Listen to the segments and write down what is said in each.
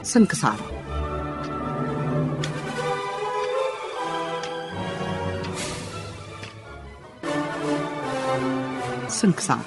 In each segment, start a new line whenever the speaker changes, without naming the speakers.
ስንክሳር ስንክሳር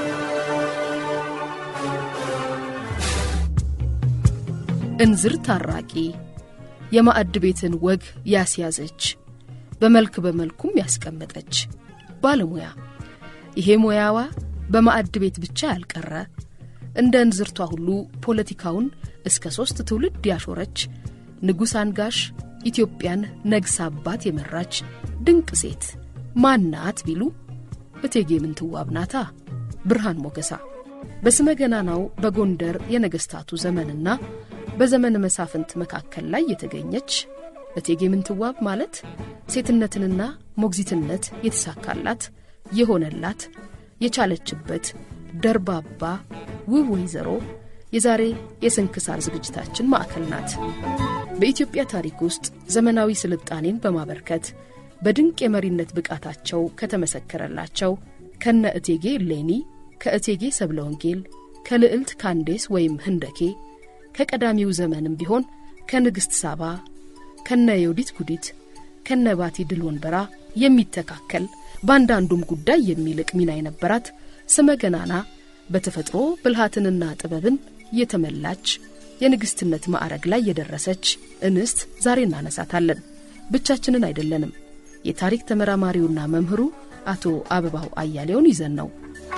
እንዝር ታራቂ የማዕድ ቤትን ወግ ያስያዘች በመልክ በመልኩም ያስቀመጠች ባለሙያ ይሄ ሙያዋ በማዕድ ቤት ብቻ ያልቀረ እንደ እንዝርቷ ሁሉ ፖለቲካውን እስከ ሦስት ትውልድ ያሾረች ንጉሥ አንጋሽ ኢትዮጵያን ነግሳባት የመራች ድንቅ ሴት ማናት ቢሉ እቴጌ ምንትዋብ ናታ። ብርሃን ሞገሳ በስመ ገናናው በጎንደር የነገሥታቱ ዘመንና በዘመን መሳፍንት መካከል ላይ የተገኘች እቴጌ ምንትዋብ ማለት ሴትነትንና ሞግዚትነት የተሳካላት የሆነላት የቻለችበት ደርባባ ውብ ወይዘሮ የዛሬ የስንክሳር ዝግጅታችን ማዕከል ናት። በኢትዮጵያ ታሪክ ውስጥ ዘመናዊ ስልጣኔን በማበርከት በድንቅ የመሪነት ብቃታቸው ከተመሰከረላቸው ከነ እቴጌ እሌኒ፣ ከእቴጌ ሰብለ ወንጌል፣ ከልዕልት ካንዴስ ወይም ህንደኬ፣ ከቀዳሚው ዘመንም ቢሆን ከንግሥት ሳባ፣ ከነ የውዲት ጉዲት፣ ከነ ባቲ ድል ወንበራ የሚተካከል በአንዳንዱም ጉዳይ የሚልቅ ሚና የነበራት ስመ ገናና በተፈጥሮ ብልሃትንና ጥበብን የተመላች የንግሥትነት ማዕረግ ላይ የደረሰች እንስት ዛሬ እናነሳታለን። ብቻችንን አይደለንም። የታሪክ ተመራማሪውና መምህሩ አቶ አበባው አያሌውን ይዘን ነው።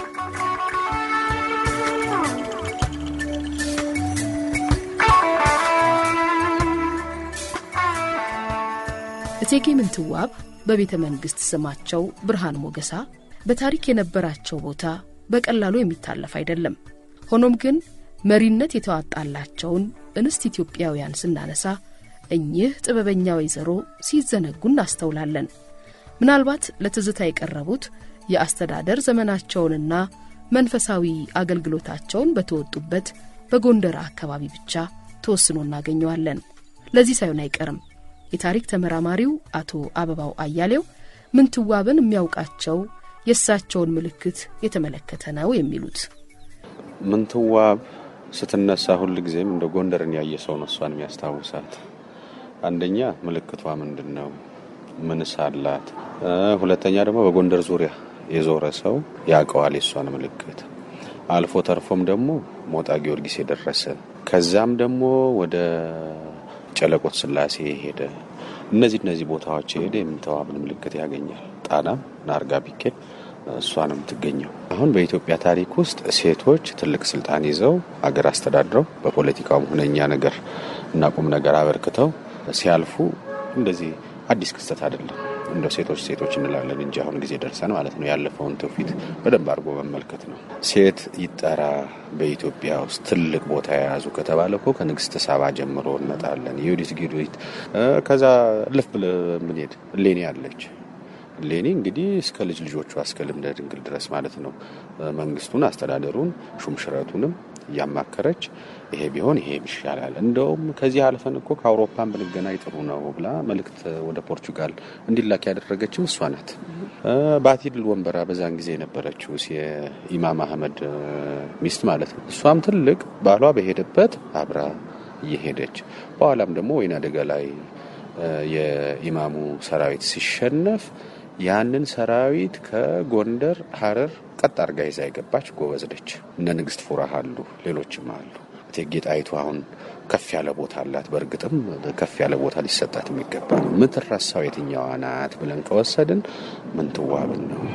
እቴጌ ምንትዋብ በቤተ መንግሥት ስማቸው ብርሃን ሞገሳ በታሪክ የነበራቸው ቦታ በቀላሉ የሚታለፍ አይደለም። ሆኖም ግን መሪነት የተዋጣላቸውን እንስት ኢትዮጵያውያን ስናነሳ እኚህ ጥበበኛ ወይዘሮ ሲዘነጉ እናስተውላለን። ምናልባት ለትዝታ የቀረቡት የአስተዳደር ዘመናቸውንና መንፈሳዊ አገልግሎታቸውን በተወጡበት በጎንደር አካባቢ ብቻ ተወስኖ እናገኘዋለን። ለዚህ ሳይሆን አይቀርም የታሪክ ተመራማሪው አቶ አበባው አያሌው ምንትዋብን የሚያውቃቸው የእሳቸውን ምልክት የተመለከተ ነው የሚሉት።
ምንትዋብ ስትነሳ ሁል ጊዜም እንደ ጎንደርን ያየ ሰው ነው እሷን የሚያስታውሳት። አንደኛ ምልክቷ ምንድን ነው? ምንስ አላት? ሁለተኛ ደግሞ በጎንደር ዙሪያ የዞረ ሰው ያውቀዋል የእሷን ምልክት። አልፎ ተርፎም ደግሞ ሞጣ ጊዮርጊስ የደረሰ ከዛም ደግሞ ወደ ጨለቆት ስላሴ የሄደ እነዚህ እነዚህ ቦታዎች የሄደ የምንትዋብን ምልክት ያገኛል። ጣናም ናርጋ ቢኬድ እሷ ነው የምትገኘው። አሁን በኢትዮጵያ ታሪክ ውስጥ ሴቶች ትልቅ ስልጣን ይዘው አገር አስተዳድረው በፖለቲካውም ሁነኛ ነገር እና ቁም ነገር አበርክተው ሲያልፉ እንደዚህ አዲስ ክስተት አይደለም። እንደ ሴቶች ሴቶች እንላለን እንጂ አሁን ጊዜ ደርሰን ማለት ነው ያለፈውን ትውፊት በደንብ አድርጎ መመልከት ነው። ሴት ይጠራ በኢትዮጵያ ውስጥ ትልቅ ቦታ የያዙ ከተባለ እኮ ከንግስት ሳባ ጀምሮ እንመጣለን። የዩዲት ጊዱት ከዛ ልፍ ብለ ምንሄድ እሌኒ አለች። እሌኒ እንግዲህ እስከ ልጅ ልጆቿ እስከ ልምደ ድንግል ድረስ ማለት ነው መንግስቱን፣ አስተዳደሩን፣ ሹምሽረቱንም እያማከረች ይሄ ቢሆን ይሄ ይሻላል፣ እንደውም ከዚህ አልፈን እኮ ከአውሮፓን ብንገናኝ ጥሩ ነው ብላ መልእክት ወደ ፖርቹጋል እንዲላክ ያደረገችም እሷ ናት። ባቲ ድል ወንበራ በዛን ጊዜ የነበረችው የኢማም አህመድ ሚስት ማለት ነው። እሷም ትልቅ ባሏ በሄደበት አብራ እየሄደች በኋላም ደግሞ ወይና ደጋ ላይ የኢማሙ ሰራዊት ሲሸነፍ ያንን ሰራዊት ከጎንደር ሀረር ቀጥ አርጋ ይዛ የገባች ጎበዝ ነች። እነ ንግስት ፉራህ አሉ፣ ሌሎችም አሉ። እቴጌ ጣይቱ አሁን ከፍ ያለ ቦታ አላት። በእርግጥም ከፍ ያለ ቦታ ሊሰጣት የሚገባ ነው። ምትረሳው የትኛዋ ናት ብለን ከወሰድን ምንትዋብን ነው።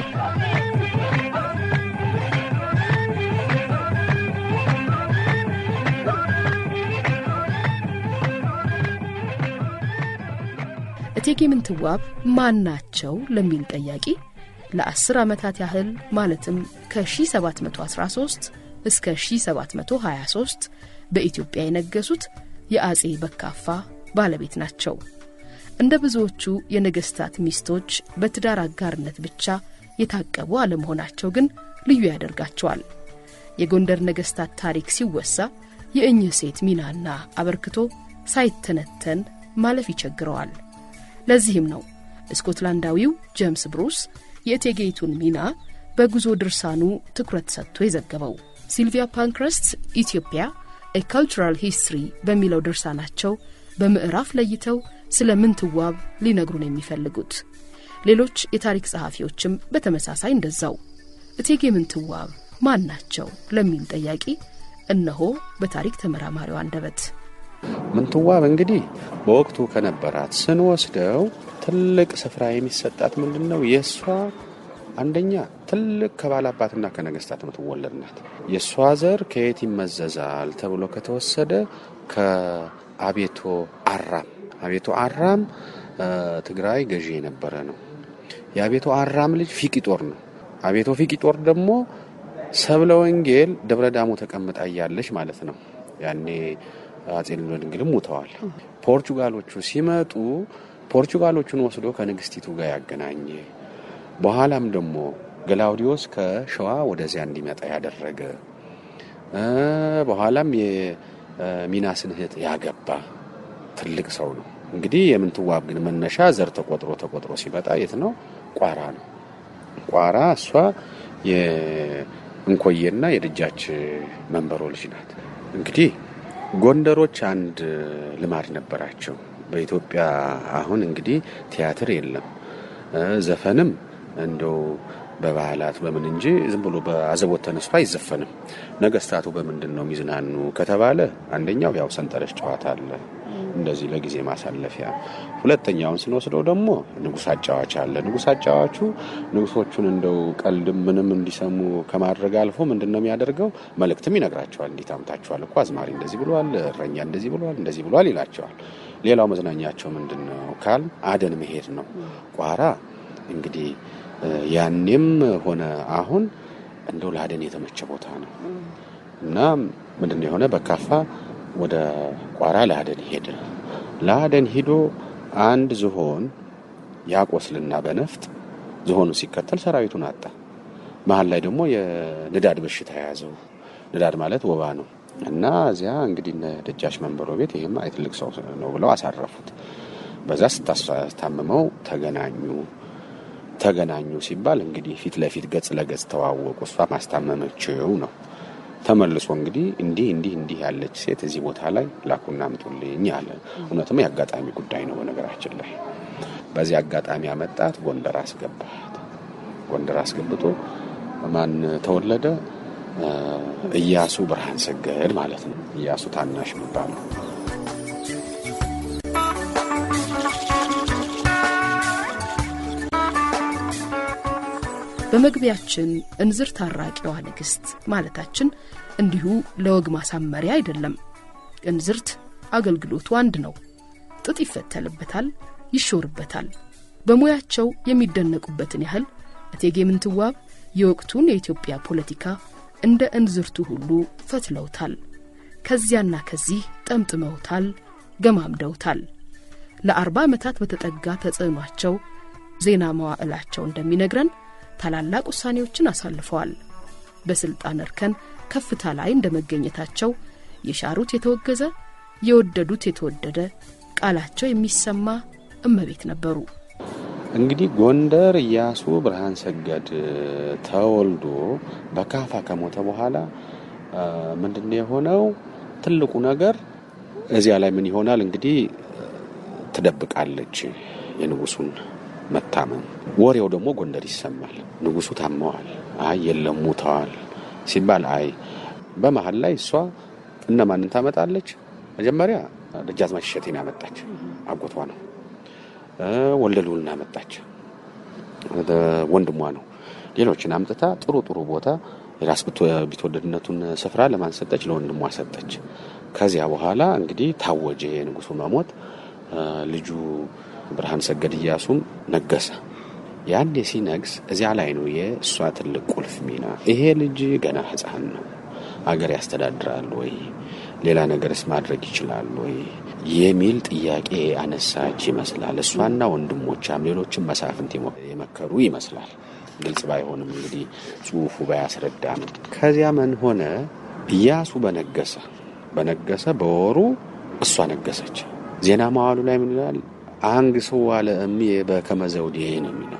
እቴጌ ምንትዋብ ማን ናቸው ለሚል ጠያቂ ለአስር ዓመታት ያህል ማለትም ከ1713 እስከ 1723 በኢትዮጵያ የነገሱት የአጼ በካፋ ባለቤት ናቸው። እንደ ብዙዎቹ የነገሥታት ሚስቶች በትዳር አጋርነት ብቻ የታቀቡ አለመሆናቸው ግን ልዩ ያደርጋቸዋል። የጎንደር ነገሥታት ታሪክ ሲወሳ የእኚህ ሴት ሚናና አበርክቶ ሳይተነተን ማለፍ ይቸግረዋል። ለዚህም ነው ስኮትላንዳዊው ጄምስ ብሩስ የእቴጌይቱን ሚና በጉዞ ድርሳኑ ትኩረት ሰጥቶ የዘገበው። ሲልቪያ ፓንክረስት ኢትዮጵያ ኤ ካልቸራል ሂስትሪ በሚለው ድርሳናቸው በምዕራፍ ለይተው ስለ ምንትዋብ ሊነግሩን የሚፈልጉት። ሌሎች የታሪክ ጸሐፊዎችም በተመሳሳይ እንደዛው። እቴጌ ምንትዋብ ማን ናቸው ለሚል ጠያቂ እነሆ በታሪክ ተመራማሪው አንደበት
ምንትዋብ እንግዲህ በወቅቱ ከነበራት ስንወስደው ትልቅ ስፍራ የሚሰጣት ምንድን ነው? የእሷ አንደኛ ትልቅ ከባላባትና ከነገስታት የምትወለድ ናት። የእሷ ዘር ከየት ይመዘዛል ተብሎ ከተወሰደ ከአቤቶ አራም አቤቶ አራም ትግራይ ገዢ የነበረ ነው። የአቤቶ አራም ልጅ ፊቂጦር ነው። አቤቶ ፊቂጦር ደግሞ ሰብለ ወንጌል ደብረ ዳሞ ተቀምጣ እያለች ማለት ነው። ያኔ አጼ ልብነ ድንግልም ሙተዋል። ፖርቹጋሎቹ ሲመጡ ፖርቹጋሎቹን ወስዶ ከንግስቲቱ ጋር ያገናኘ በኋላም ደግሞ ገላውዲዮስ ከሸዋ ወደዚያ እንዲመጣ ያደረገ በኋላም የሚናስን እህት ያገባ ትልቅ ሰው ነው። እንግዲህ የምንትዋብ ግን መነሻ ዘር ተቆጥሮ ተቆጥሮ ሲመጣ የት ነው? ቋራ ነው። ቋራ እሷ የእንኮዬና የደጃች መንበሮ ልጅ ናት። እንግዲህ ጎንደሮች አንድ ልማድ ነበራቸው። በኢትዮጵያ አሁን እንግዲህ ቲያትር የለም፣ ዘፈንም እንደው በባህላት በምን እንጂ ዝም ብሎ በአዘቦት ተነስቶ አይዘፈንም። ነገስታቱ በምንድን ነው የሚዝናኑ ከተባለ አንደኛው ያው ሰንጠረዥ ጨዋታ አለ፣ እንደዚህ ለጊዜ ማሳለፊያ። ሁለተኛውን ስንወስደው ደግሞ ንጉሥ አጫዋች አለ። ንጉሥ አጫዋቹ ንጉሶቹን እንደው ቀልድም ምንም እንዲሰሙ ከማድረግ አልፎ ምንድን ነው የሚያደርገው? መልእክትም ይነግራቸዋል። እንዲህ ታምታችኋል እኮ አዝማሪ እንደዚህ ብሏል፣ እረኛ እንደዚህ ብሏል፣ እንደዚህ ብሏል ይላቸዋል። ሌላው መዝናኛቸው ምንድን ነው ካል አደን መሄድ ነው። ቋራ እንግዲህ ያኔም ሆነ አሁን እንደው ለአደን የተመቸ ቦታ ነው እና ምንድን ነው የሆነ በካፋ ወደ ቋራ ለአደን ሄደ። ለአደን ሂዶ አንድ ዝሆን ያቆስልና በነፍጥ ዝሆኑ ሲከተል ሰራዊቱን አጣ። መሀል ላይ ደግሞ የንዳድ በሽታ የያዘው ንዳድ ማለት ወባ ነው እና እዚያ እንግዲህ ደጃች መንበሮ ቤት ይህማ ትልቅ ሰው ነው ብለው አሳረፉት። በዛ ስታስታምመው ተገናኙ። ተገናኙ ሲባል እንግዲህ ፊት ለፊት ገጽ ለገጽ ተዋወቁ። እሷ ማስታመመችው ነው። ተመልሶ እንግዲህ እንዲህ እንዲህ እንዲህ ያለች ሴት እዚህ ቦታ ላይ ላኩና አምጡልኝ አለ። እውነትም የአጋጣሚ ጉዳይ ነው። በነገራችን ላይ በዚህ አጋጣሚ ያመጣት ጎንደር አስገባት። ጎንደር አስገብቶ ማን ተወለደ? እያሱ ብርሃን ሰገድ ማለት ነው። እያሱ ታናሽ የሚባለው
በመግቢያችን እንዝር ታራቂዋ ንግሥት ማለታችን እንዲሁ ለወግ ማሳመሪያ አይደለም። እንዝርት አገልግሎቱ አንድ ነው። ጥጥ ይፈተልበታል፣ ይሾርበታል። በሙያቸው የሚደነቁበትን ያህል እቴጌ ምንትዋብ የወቅቱን የኢትዮጵያ ፖለቲካ እንደ እንዝርቱ ሁሉ ፈትለውታል። ከዚያና ከዚህ ጠምጥመውታል፣ ገማምደውታል። ለአርባ ዓመታት በተጠጋ ተጽዕኗቸው ዜና መዋዕላቸው እንደሚነግረን ታላላቅ ውሳኔዎችን አሳልፈዋል። በስልጣን እርከን ከፍታ ላይ እንደ መገኘታቸው የሻሩት የተወገዘ፣ የወደዱት የተወደደ፣ ቃላቸው የሚሰማ እመቤት ነበሩ።
እንግዲህ ጎንደር እያሱ ብርሃን ሰገድ ተወልዶ በካፋ ከሞተ በኋላ ምንድን ነው የሆነው? ትልቁ ነገር እዚያ ላይ ምን ይሆናል እንግዲህ ትደብቃለች የንጉሱን መታመም። ወሬው ደግሞ ጎንደር ይሰማል። ንጉሱ ታመዋል፣ አይ የለም ሙተዋል ሲባል አይ በመሀል ላይ እሷ እነማንን ታመጣለች? መጀመሪያ ደጃዝማች እሸቴን ያመጣች አጎቷ ነው። ወልደ ልዑልን አመጣች፣ ወንድሟ ነው። ሌሎችን አምጥታ ጥሩ ጥሩ ቦታ የራስ ቢትወደድነቱን ስፍራ ለማን ሰጠች? ለወንድሟ ሰጠች። ከዚያ በኋላ እንግዲህ ታወጀ የንጉሱ መሞት። ልጁ ብርሃን ሰገድ እያሱም ነገሰ። ያኔ ሲነግስ እዚያ ላይ ነው የእሷ ትልቅ ቁልፍ ሚና። ይሄ ልጅ ገና ሕፃን ነው፣ አገር ያስተዳድራል ወይ ሌላ ነገርስ ማድረግ ይችላል ወይ የሚል ጥያቄ አነሳች ይመስላል። እሷና ወንድሞቿም ሌሎችም መሳፍንት የመከሩ ይመስላል። ግልጽ ባይሆንም እንግዲህ ጽሑፉ ባያስረዳንም ከዚያ ምን ሆነ? እያሱ በነገሰ በነገሰ በወሩ እሷ ነገሰች። ዜና መዋሉ ላይ ምን ይላል? አንግሥው አለ እምዬ በከመ ዘውዴ ነው የሚለው።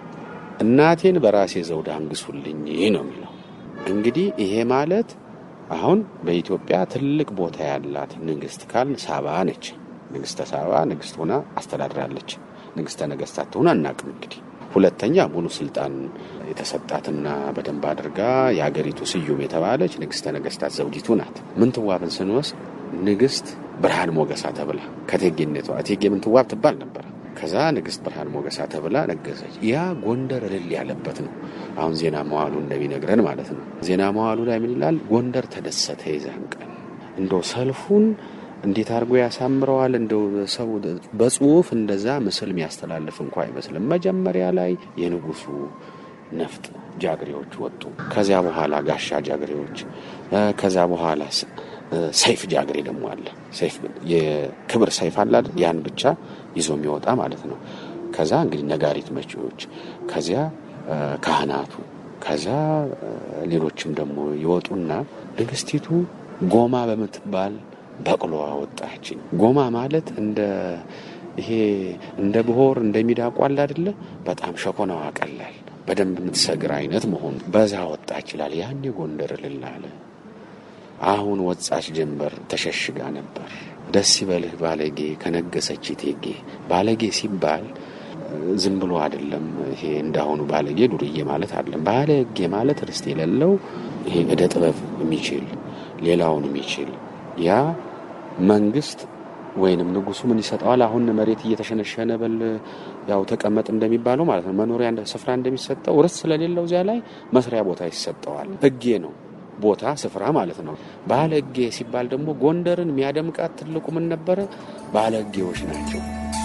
እናቴን በራሴ ዘውድ አንግሱልኝ ነው የሚለው። እንግዲህ ይሄ ማለት አሁን በኢትዮጵያ ትልቅ ቦታ ያላት ንግስት ካልን ሳባ ነች። ንግስተ ሳባ ንግስት ሆና አስተዳድራለች። ንግስተ ነገስታት ትሆን አናቅም። እንግዲህ ሁለተኛ ሙሉ ስልጣን የተሰጣትና በደንብ አድርጋ የሀገሪቱ ስዩም የተባለች ንግስተ ነገስታት ዘውዲቱ ናት። ምንትዋብን ስንወስድ ንግስት ብርሃን ሞገሳ ተብላ ከቴጌነቷ እቴጌ ምንትዋብ ትባል ነበር። ከዛ ንግስት ብርሃን ሞገሳ ተብላ ነገሰች። ያ ጎንደር እልል ያለበት ነው። አሁን ዜና መዋሉ እንደሚነግረን ማለት ነው። ዜና መዋሉ ላይ ምን ይላል? ጎንደር ተደሰተ የዛን ቀን እንደው ሰልፉን እንዴት አድርጎ ያሳምረዋል። እንደው ሰው በጽሁፍ እንደዛ ምስል የሚያስተላልፍ እንኳ አይመስልም። መጀመሪያ ላይ የንጉሱ ነፍጥ ጃግሬዎች ወጡ። ከዚያ በኋላ ጋሻ ጃግሬዎች፣ ከዛ በኋላ ሰይፍ ጃግሬ ደግሞ አለ። ሰይፍ የክብር ሰይፍ አለ አይደል? ያን ብቻ ይዞ የሚወጣ ማለት ነው። ከዛ እንግዲህ ነጋሪት መቺዎች፣ ከዚያ ካህናቱ፣ ከዛ ሌሎችም ደግሞ ይወጡና ንግስቲቱ ጎማ በምትባል በቅሎ አወጣችኝ። ጎማ ማለት እንደ ይሄ እንደ ብሆር እንደሚዳቋ አለ አይደለ? በጣም ሸኮናዋ ቀላል በደንብ የምትሰግር አይነት መሆኑ በዛ ወጣ ይችላል። ያኔ ጎንደር እልል አለ። አሁን ወጻች ጀንበር ተሸሽጋ ነበር። ደስ ይበልህ ባለጌ ከነገሰች እቴጌ። ባለጌ ሲባል ዝም ብሎ አይደለም። ይሄ እንዳሁኑ ባለጌ ዱርዬ ማለት አይደለም። ባለጌ ማለት ርስት የሌለው ይሄ እደ ጥበብ የሚችል ሌላውን የሚችል ያ መንግስት ወይንም ንጉሱ ምን ይሰጠዋል? አሁን መሬት እየተሸነሸነ በል ያው ተቀመጥ እንደሚባለው ማለት ነው። መኖሪያ ስፍራ እንደሚሰጠው ርስት ስለሌለው እዚያ ላይ መስሪያ ቦታ ይሰጠዋል። እጌ ነው ቦታ ስፍራ ማለት ነው። ባለ እጌ ሲባል ደግሞ ጎንደርን የሚያደምቃት ትልቁ ምን ነበረ? ባለ እጌዎች ናቸው።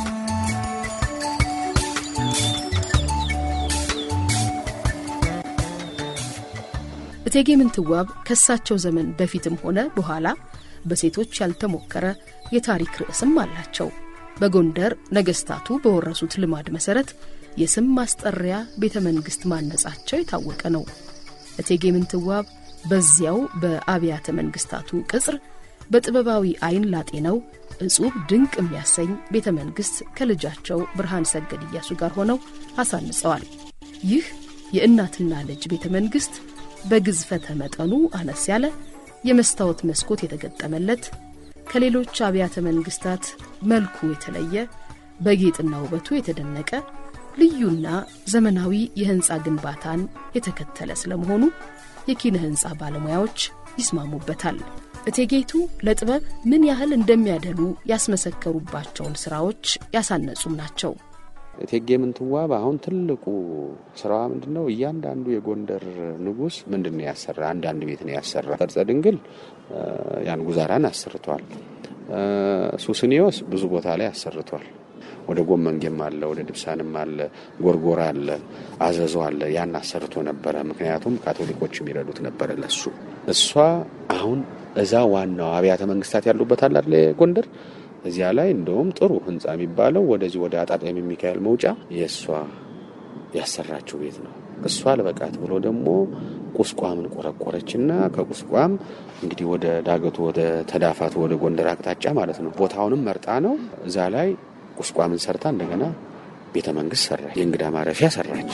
እቴጌ ምንትዋብ ከሳቸው ዘመን በፊትም ሆነ በኋላ በሴቶች ያልተሞከረ የታሪክ ርዕስም አላቸው። በጎንደር ነገስታቱ በወረሱት ልማድ መሰረት የስም ማስጠሪያ ቤተ መንግስት ማነጻቸው የታወቀ ነው። እቴጌ ምንትዋብ በዚያው በአብያተ መንግስታቱ ቅጽር በጥበባዊ አይን ላጤነው እጹብ ድንቅ የሚያሰኝ ቤተ መንግስት ከልጃቸው ብርሃን ሰገድ እያሱ ጋር ሆነው አሳንጸዋል። ይህ የእናትና ልጅ ቤተ መንግስት በግዝፈተ መጠኑ አነስ ያለ የመስታወት መስኮት የተገጠመለት ከሌሎች አብያተ መንግስታት መልኩ የተለየ በጌጥና ውበቱ የተደነቀ ልዩና ዘመናዊ የህንፃ ግንባታን የተከተለ ስለመሆኑ የኪነ ህንፃ ባለሙያዎች ይስማሙበታል። እቴጌይቱ ለጥበብ ምን ያህል እንደሚያደሉ ያስመሰከሩባቸውን ስራዎች ያሳነጹም ናቸው።
እቴጌ ምንትዋብ አሁን ትልቁ ስራዋ ምንድን ነው? እያንዳንዱ የጎንደር ንጉስ ምንድን ነው ያሰራ? አንዳንድ ቤት ነው ያሰራ። ፈርጸ ድንግል ያን ጉዛራን አሰርቷል። ሱስኒዮስ ብዙ ቦታ ላይ አሰርቷል። ወደ ጎመንጌም አለ፣ ወደ ድብሳንም አለ፣ ጎርጎራ አለ፣ አዘዞ አለ። ያን አሰርቶ ነበረ። ምክንያቱም ካቶሊኮች የሚረዱት ነበረ ለሱ። እሷ አሁን እዛ ዋናው አብያተ መንግስታት ያሉበት አለ አይደል ጎንደር እዚያ ላይ እንደውም ጥሩ ህንፃ የሚባለው ወደዚህ ወደ አጣጣሚ ሚካኤል መውጫ የእሷ ያሰራችው ቤት ነው። እሷ ለበቃት ብሎ ደግሞ ቁስቋምን ቆረቆረችና ከቁስቋም እንግዲህ ወደ ዳገቱ ወደ ተዳፋቱ ወደ ጎንደር አቅጣጫ ማለት ነው ቦታውንም መርጣ ነው እዛ ላይ ቁስቋምን ሰርታ እንደገና ቤተ መንግስት ሰራች። የእንግዳ ማረፊያ ሰራች።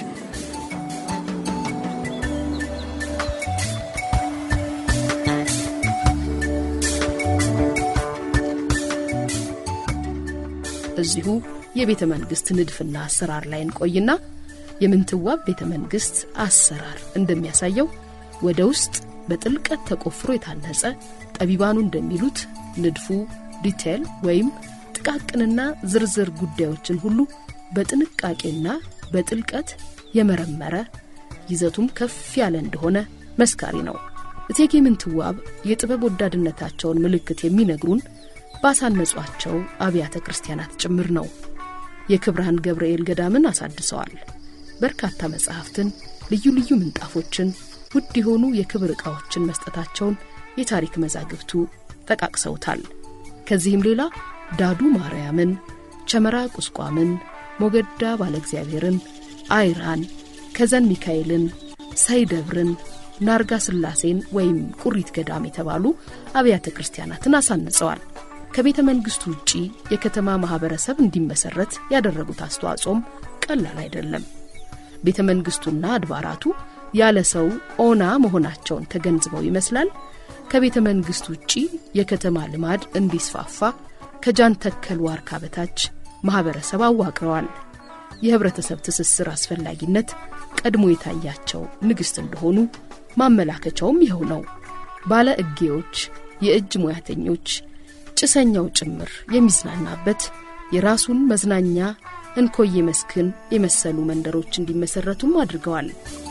እዚሁ የቤተ መንግስት ንድፍና አሰራር ላይ እንቆይና የምንትዋብ ቤተ መንግስት አሰራር እንደሚያሳየው ወደ ውስጥ በጥልቀት ተቆፍሮ የታነጸ ጠቢባኑ እንደሚሉት ንድፉ ዲቴል ወይም ጥቃቅንና ዝርዝር ጉዳዮችን ሁሉ በጥንቃቄና በጥልቀት የመረመረ ይዘቱም ከፍ ያለ እንደሆነ መስካሪ ነው። እቴጌ ምንትዋብ የጥበብ ወዳድነታቸውን ምልክት የሚነግሩን ባሳነጿቸው አብያተ ክርስቲያናት ጭምር ነው። የክብርሃን ገብርኤል ገዳምን አሳድሰዋል። በርካታ መጻሕፍትን፣ ልዩ ልዩ ምንጣፎችን፣ ውድ የሆኑ የክብር ዕቃዎችን መስጠታቸውን የታሪክ መዛግብቱ ጠቃቅሰውታል። ከዚህም ሌላ ዳዱ ማርያምን፣ ቸመራ ቁስቋምን፣ ሞገዳ ባለ እግዚአብሔርን፣ አይራን፣ ከዘን ሚካኤልን፣ ሳይደብርን፣ ናርጋ ስላሴን ወይም ቁሪት ገዳም የተባሉ አብያተ ክርስቲያናትን አሳንጸዋል። ከቤተ መንግስቱ ውጪ የከተማ ማህበረሰብ እንዲመሰረት ያደረጉት አስተዋጽኦም ቀላል አይደለም። ቤተ መንግስቱና አድባራቱ ያለ ሰው ኦና መሆናቸውን ተገንዝበው ይመስላል ከቤተ መንግሥት ውጪ የከተማ ልማድ እንዲስፋፋ ከጃን ተከል ዋርካ በታች ማኅበረሰብ አዋቅረዋል። የኅብረተሰብ ትስስር አስፈላጊነት ቀድሞ የታያቸው ንግሥት እንደሆኑ ማመላከቻውም ይኸው ነው። ባለ እጌዎች፣ የእጅ ሙያተኞች፣ ጭሰኛው ጭምር የሚዝናናበት የራሱን መዝናኛ እንኮዬ መስክን የመሰሉ መንደሮች እንዲመሰረቱም አድርገዋል።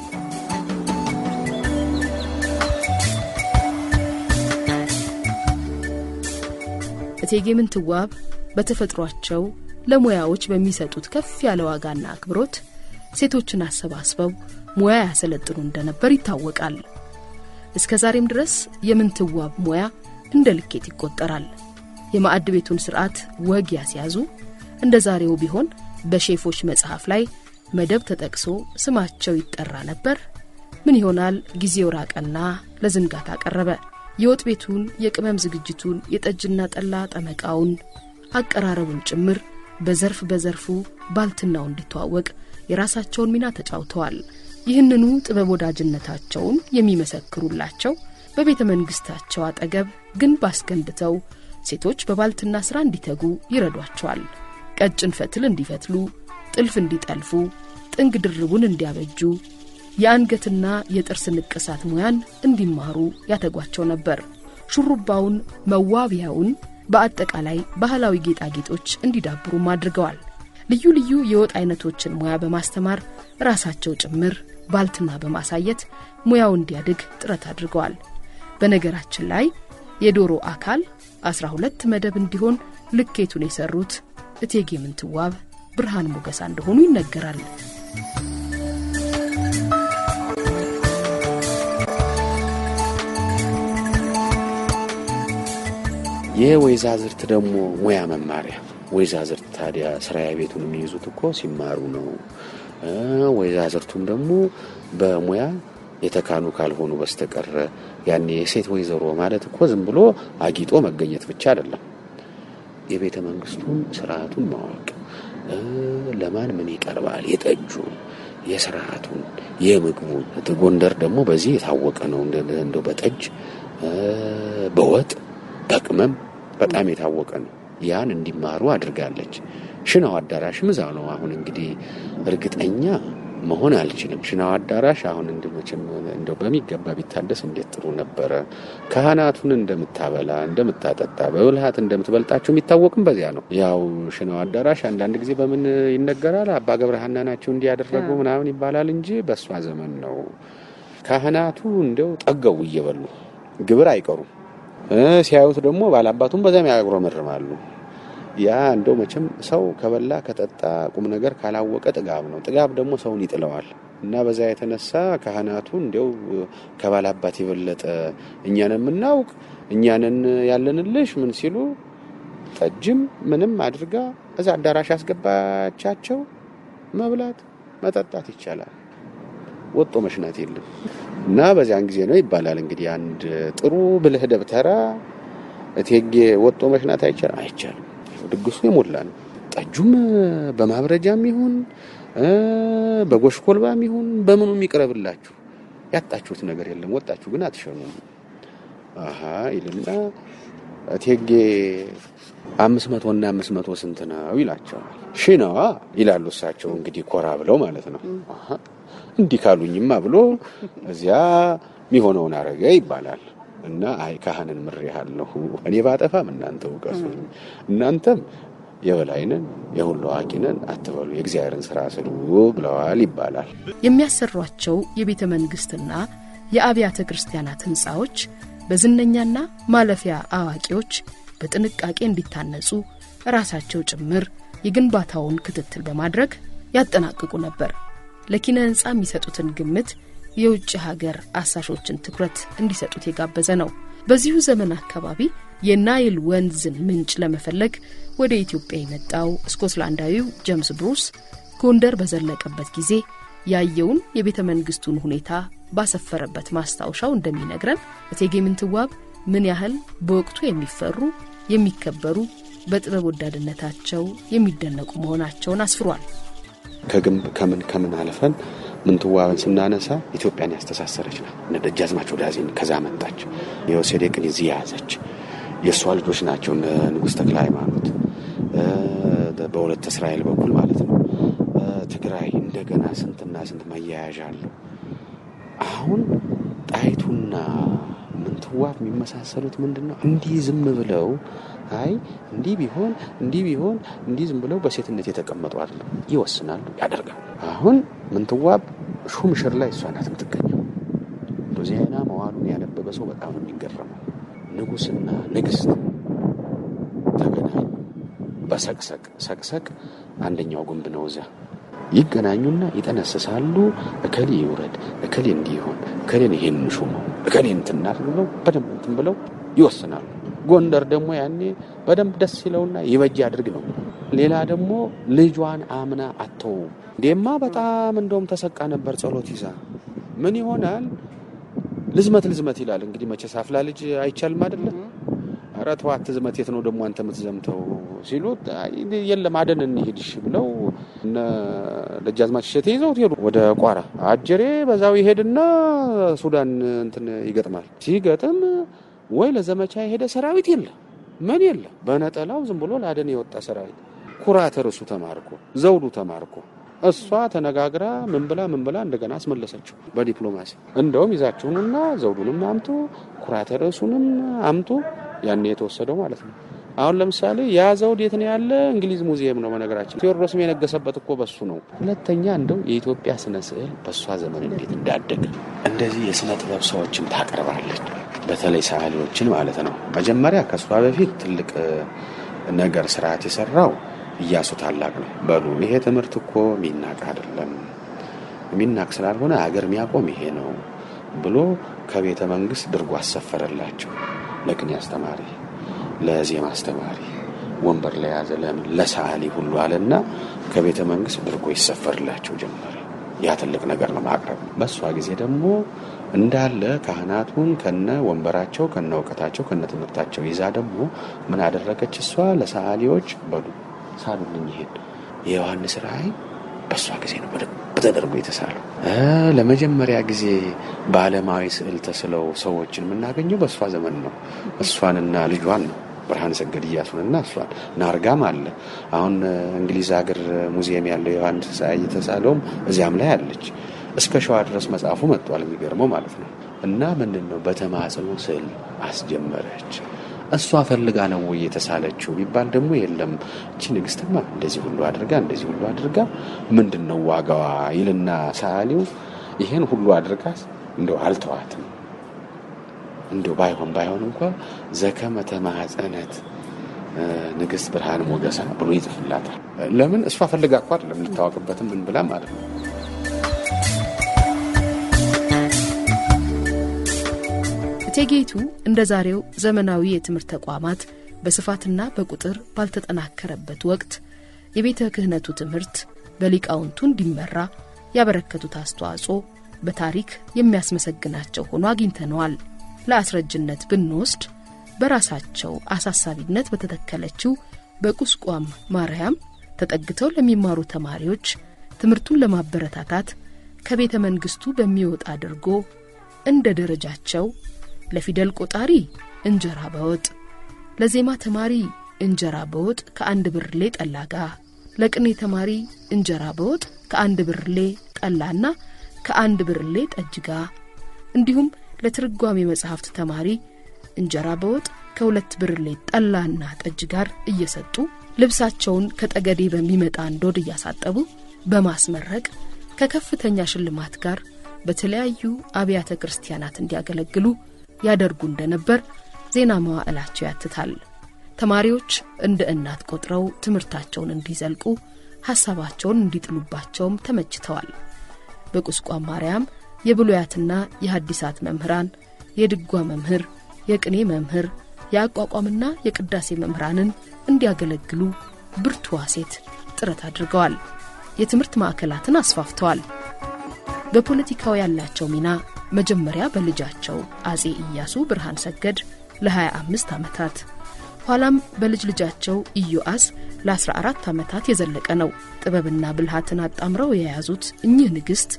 እቴጌ ምንትዋብ በተፈጥሯቸው ለሙያዎች በሚሰጡት ከፍ ያለ ዋጋና አክብሮት ሴቶችን አሰባስበው ሙያ ያሰለጥኑ እንደነበር ይታወቃል። እስከ ዛሬም ድረስ የምንትዋብ ሙያ እንደ ልኬት ይቆጠራል። የማዕድ ቤቱን ስርዓት ወግ ያስያዙ እንደ ዛሬው ቢሆን በሼፎች መጽሐፍ ላይ መደብ ተጠቅሶ ስማቸው ይጠራ ነበር። ምን ይሆናል ጊዜው ራቀና ለዝንጋታ ቀረበ። የወጥ ቤቱን፣ የቅመም ዝግጅቱን፣ የጠጅና ጠላ ጠመቃውን፣ አቀራረቡን ጭምር በዘርፍ በዘርፉ ባልትናው እንዲተዋወቅ የራሳቸውን ሚና ተጫውተዋል። ይህንኑ ጥበብ ወዳጅነታቸውን የሚመሰክሩላቸው በቤተ መንግሥታቸው አጠገብ ግንብ አስገንብተው ሴቶች በባልትና ሥራ እንዲተጉ ይረዷቸዋል። ቀጭን ፈትል እንዲፈትሉ፣ ጥልፍ እንዲጠልፉ፣ ጥንግ ድርቡን እንዲያበጁ፣ የአንገትና የጥርስ ንቅሳት ሙያን እንዲማሩ ያተጓቸው ነበር። ሹሩባውን፣ መዋቢያውን፣ በአጠቃላይ ባህላዊ ጌጣጌጦች እንዲዳብሩም አድርገዋል። ልዩ ልዩ የወጥ አይነቶችን ሙያ በማስተማር ራሳቸው ጭምር ባልትና በማሳየት ሙያው እንዲያድግ ጥረት አድርገዋል። በነገራችን ላይ የዶሮ አካል አስራ ሁለት መደብ እንዲሆን ልኬቱን የሰሩት እቴጌ ምንትዋብ ብርሃን ሞገሳ እንደሆኑ ይነገራል።
የወይዛዝርት ደግሞ ሙያ መማሪያ ወይዛዝርት ታዲያ ስራያ ቤቱን የሚይዙት እኮ ሲማሩ ነው። ወይዛዝርቱም ደግሞ በሙያ የተካኑ ካልሆኑ በስተቀረ ያኔ የሴት ወይዘሮ ማለት እኮ ዝም ብሎ አጊጦ መገኘት ብቻ አይደለም። የቤተ መንግስቱን ስርዓቱን ማወቅ፣ ለማን ምን ይቀርባል፣ የጠጁን፣ የስርዓቱን፣ የምግቡን። ጎንደር ደግሞ በዚህ የታወቀ ነው። እንደው በጠጅ በወጥ በቅመም በጣም የታወቀ ነው። ያን እንዲማሩ አድርጋለች። ሽናው አዳራሽም እዛው ነው። አሁን እንግዲህ እርግጠኛ መሆን አልችልም። ሽናው አዳራሽ አሁን እንድመችም እንደው በሚገባ ቢታደስ እንዴት ጥሩ ነበረ። ካህናቱን እንደምታበላ እንደምታጠጣ፣ በብልሃት እንደምትበልጣቸው የሚታወቅም በዚያ ነው። ያው ሽናው አዳራሽ አንዳንድ ጊዜ በምን ይነገራል? አባ ገብረሃና ናቸው እንዲያደረጉ ምናምን ይባላል እንጂ በእሷ ዘመን ነው። ካህናቱ እንደው ጠገቡ እየበሉ ግብር አይቀሩም። ሲያዩት ደግሞ ባላባቱም በዚያም ያጉረመርማሉ። ያ እንደው መቼም ሰው ከበላ ከጠጣ ቁም ነገር ካላወቀ ጥጋብ ነው። ጥጋብ ደግሞ ሰውን ይጥለዋል። እና በዛ የተነሳ ካህናቱ እንዲያው ከባላባት የበለጠ እኛን የምናውቅ እኛንን ያለንልሽ ምን ሲሉ ጠጅም ምንም አድርጋ እዛ አዳራሽ ያስገባቻቸው መብላት መጠጣት ይቻላል። ወጦ መሽናት የለም። እና በዚያን ጊዜ ነው ይባላል እንግዲህ አንድ ጥሩ ብልህ ደብተራ እቴጌ ወጦ መሽናት አይቻልም አይቻልም። ድግሱ የሞላ ነው። ጠጁም በማብረጃም ይሁን በጎሽኮልባም ይሁን በምኑ ይቅረብላችሁ፣ ያጣችሁት ነገር የለም። ወጣችሁ ግን አትሸኑም። አሀ ይልና እቴጌ አምስት መቶ እና አምስት መቶ ስንት ነው ይላቸዋል። ሺ ነዋ ይላሉ እሳቸው እንግዲህ ኮራ ብለው ማለት ነው። እንዲህ ካሉኝማ ብሎ እዚያ የሚሆነውን አረገ ይባላል። እና አይ ካህንን ምሬሃለሁ እኔ ባጠፋም እናንተ እውቀሱኝ፣ እናንተም የበላይነን የሁሉ አዋቂነን አትበሉ፣ የእግዚአብሔርን ስራ ስሩ ብለዋል ይባላል።
የሚያሰሯቸው የቤተ መንግሥትና የአብያተ ክርስቲያናት ሕንፃዎች በዝነኛና ማለፊያ አዋቂዎች በጥንቃቄ እንዲታነጹ ራሳቸው ጭምር የግንባታውን ክትትል በማድረግ ያጠናቅቁ ነበር። ለኪነ ሕንፃ የሚሰጡትን ግምት የውጭ ሀገር አሳሾችን ትኩረት እንዲሰጡት የጋበዘ ነው። በዚሁ ዘመን አካባቢ የናይል ወንዝን ምንጭ ለመፈለግ ወደ ኢትዮጵያ የመጣው ስኮትላንዳዊው ጀምስ ብሩስ ጎንደር በዘለቀበት ጊዜ ያየውን የቤተ መንግስቱን ሁኔታ ባሰፈረበት ማስታወሻው እንደሚነግረን እቴጌ ምንትዋብ ምን ያህል በወቅቱ የሚፈሩ የሚከበሩ፣ በጥበብ ወዳድነታቸው የሚደነቁ መሆናቸውን አስፍሯል።
ከግንብ ከምን ከምን አልፈን ምንትዋብን ስናነሳ ኢትዮጵያን ያስተሳሰረች ናት። እነ ደጃዝማች ወዳዜን ከዛ መጣች። የወሴዴቅን እዚህ የያዘች የእሷ ልጆች ናቸው። እነ ንጉሥ ተክለ ሃይማኖት በሁለት እስራኤል በኩል ማለት ነው። ትግራይ እንደገና ስንትና ስንት መያያዣ አለው። አሁን ጣይቱና ምንትዋብ የሚመሳሰሉት ምንድን ነው? እንዲህ ዝም ብለው አይ እንዲህ ቢሆን እንዲህ ቢሆን እንዲህ ዝም ብለው በሴትነት የተቀመጡ አይደለም። ይወስናሉ፣ ያደርጋል። አሁን ምንትዋብ ሹም ሽር ላይ እሷ ናት የምትገኘው። እንደ ዜና መዋሉን ያነበበ ሰው በጣም ነው የሚገረመው። ንጉሥና ንግሥት ተገናኙ በሰቅሰቅ ሰቅሰቅ አንደኛው ግንብ ነው እዚያ ይገናኙና ይጠነስሳሉ። እከሌ ይውረድ፣ እከሌ እንዲሆን፣ እከሌን ይሄን ሹመው፣ እከሌ እንትን እናድርግ ብለው በደንብ እንትን ብለው ይወስናሉ። ጎንደር ደግሞ ያኔ በደንብ ደስ ይለውና ይበጅ አድርግ ነው። ሌላ ደግሞ ልጇን አምና አተው እንዴማ በጣም እንደውም ተሰቃ ነበር ጸሎት ይዛ ምን ይሆናል ልዝመት ልዝመት ይላል። እንግዲህ መቼስ አፍላ ልጅ አይቻልም አይደለም ኧረ ተው አትዝመት፣ የት ነው ደግሞ አንተ የምትዘምተው ሲሉት የለም አደን እንሂድሽ ብለው እነ ደጃዝማች እሸቴ ይዘውት ሄዱ ወደ ቋራ። አጀሬ በዛው ይሄድና ሱዳን እንትን ይገጥማል። ሲገጥም ወይ ለዘመቻ የሄደ ሰራዊት የለ ምን የለ፣ በነጠላው ዝም ብሎ ለአደን የወጣ ሰራዊት ኩራት ርሱ ተማርኮ ዘውዱ ተማርኮ እሷ ተነጋግራ ምን ብላ ምን ብላ እንደገና አስመለሰችው በዲፕሎማሲ። እንደውም ይዛችሁንና ዘውዱንም አምጡ ኩራተ ርዕሱንም አምጡ ያኔ የተወሰደው ማለት ነው። አሁን ለምሳሌ ያ ዘውድ የት ነው ያለ? እንግሊዝ ሙዚየም ነው። በነገራችን ቴዎድሮስም የነገሰበት እኮ በሱ ነው። ሁለተኛ እንደው የኢትዮጵያ ስነ ስዕል በእሷ ዘመን እንዴት እንዳደገ እንደዚህ የስነ ጥበብ ሰዎችን ታቀርባለች። በተለይ ሰዓሊዎችን ማለት ነው። መጀመሪያ ከእሷ በፊት ትልቅ ነገር ስርዓት የሰራው እያሱ ታላቅ ነው። በሉ ይሄ ትምህርት እኮ የሚናቅ አይደለም፣ የሚናቅ ስላልሆነ አገር የሚያቆም ይሄ ነው ብሎ ከቤተ መንግስት ድርጎ አሰፈረላቸው። ለቅኔ አስተማሪ፣ ለዜማ አስተማሪ ወንበር ለያዘ ለምን ለሰዓሊ ሁሉ አለና ከቤተ መንግስት ድርጎ ይሰፈርላቸው ጀመረ። ያ ትልቅ ነገር ነው ማቅረብ። በእሷ ጊዜ ደግሞ እንዳለ ካህናቱን ከነ ወንበራቸው ከነ እውቀታቸው ከነ ትምህርታቸው ይዛ ደግሞ ምን አደረገች? እሷ ለሰዓሊዎች በሉ ሳሉልኝ ይሄን የዮሐንስ ራእይ በእሷ ጊዜ ነው በደንብ ተደርጎ የተሳለው። ለመጀመሪያ ጊዜ በዓለማዊ ስዕል ተስለው ሰዎችን የምናገኘው በእሷ ዘመን ነው። እሷንና ልጇን ነው ብርሃነ ሰገድ እያሱንና እሷን ናርጋም አለ። አሁን እንግሊዝ ሀገር ሙዚየም ያለው ዮሐንስ ራእይ የተሳለውም እዚያም ላይ አለች። እስከ ሸዋ ድረስ መጽሐፉ መጥቷል። የሚገርመው ማለት ነው። እና ምንድን ነው በተማጽኖ ስዕል አስጀመረች። እሷ ፈልጋ ነው ወይ የተሳለችው ቢባል ደግሞ የለም። እቺ ንግስትማ እንደዚህ ሁሉ አድርጋ እንደዚህ ሁሉ አድርጋ ምንድን ነው ዋጋዋ ይልና ሰዓሊው ይሄን ሁሉ አድርጋ እንደው አልተዋትም እንደው ባይሆን ባይሆን እንኳ ዘከመ ተማጸነት ንግስት ብርሃን ሞገሳ ብሎ ይጽፍላታል። ለምን እሷ ፈልጋ እኮ አይደለም ልታወቅበትም ምን ብላ ማለት ነው።
እቴጌይቱ እንደ ዛሬው ዘመናዊ የትምህርት ተቋማት በስፋትና በቁጥር ባልተጠናከረበት ወቅት የቤተ ክህነቱ ትምህርት በሊቃውንቱ እንዲመራ ያበረከቱት አስተዋጽኦ በታሪክ የሚያስመሰግናቸው ሆኖ አግኝተነዋል። ለአስረጅነት ብንወስድ በራሳቸው አሳሳቢነት በተተከለችው በቁስቋም ማርያም ተጠግተው ለሚማሩ ተማሪዎች ትምህርቱን ለማበረታታት ከቤተ መንግስቱ በሚወጣ አድርጎ እንደ ደረጃቸው ለፊደል ቆጣሪ እንጀራ በወጥ፣ ለዜማ ተማሪ እንጀራ በወጥ ከአንድ ብርሌ ጠላ ጋር፣ ለቅኔ ተማሪ እንጀራ በወጥ ከአንድ ብርሌ ጠላና ከአንድ ብርሌ ጠጅ ጋር እንዲሁም ለትርጓሜ መጽሐፍት ተማሪ እንጀራ በወጥ ከሁለት ብርሌ ጠላና ጠጅ ጋር እየሰጡ ልብሳቸውን ከጠገዴ በሚመጣ እንዶድ እያሳጠቡ በማስመረቅ ከከፍተኛ ሽልማት ጋር በተለያዩ አብያተ ክርስቲያናት እንዲያገለግሉ ያደርጉ እንደነበር ዜና መዋዕላቸው ያትታል። ተማሪዎች እንደ እናት ቆጥረው ትምህርታቸውን እንዲዘልቁ ሐሳባቸውን እንዲጥሉባቸውም ተመችተዋል። በቁስቋም ማርያም የብሉያትና የሐዲሳት መምህራን፣ የድጓ መምህር፣ የቅኔ መምህር፣ የአቋቋምና የቅዳሴ መምህራንን እንዲያገለግሉ ብርቱዋ ሴት ጥረት አድርገዋል። የትምህርት ማዕከላትን አስፋፍተዋል። በፖለቲካው ያላቸው ሚና መጀመሪያ በልጃቸው አጼ ኢያሱ ብርሃን ሰገድ ለ25 ዓመታት ኋላም በልጅ ልጃቸው ኢዮአስ ለ14 ዓመታት የዘለቀ ነው። ጥበብና ብልሃትን አጣምረው የያዙት እኚህ ንግሥት